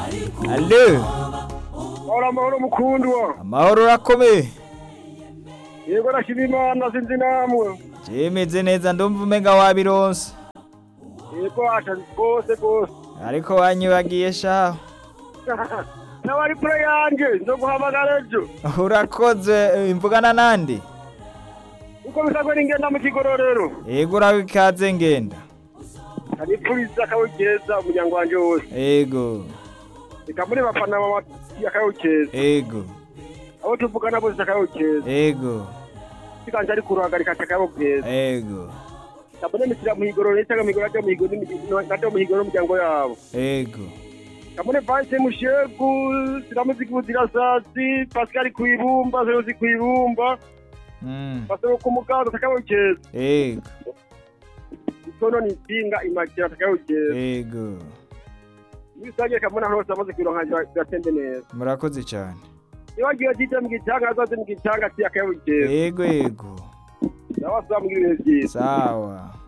Allo Ora amahoro mukundwa. amahoro urakomeye Yego nashima Imana sinzi namwe. jemeze neza ndumva umenga wabironse Yego asha rwose rwose. ariko wanyibagiye shaho Nawari kure yanje nzoguhamagara ejo. urakoze imvugana nande Uko bisabwe n'ingenda mu kigororero. yego uraho ikaze ngenda Aripuriza akawukeza umuryango wanje wose. yego Reka muri bafana mama akawukeza. yego Abo tuvugana bose akawukeza. yego Sikanje ari kuruhagarika akawukeza. yego Kabone misira mu higororero cyangwa mu higororero mu higororero n'ato mu higororero umuryango yabo. yego Kabone Vice Mushegu, Siramuzi Kuzirasasi, Pascal Kwibumba, Zerozi Kwibumba. Mm, basaba ku mugazo atakawukeza yego itono ni ipinga imakira atakawukeza yego ibisangiye kamuna hose amaze kwironka biratembe neza murakoze cyane iyo agiye atite mu gitanga azaze mu gitanga ati akawukeza yego yego nawe asaba mu ibihe byiza sawa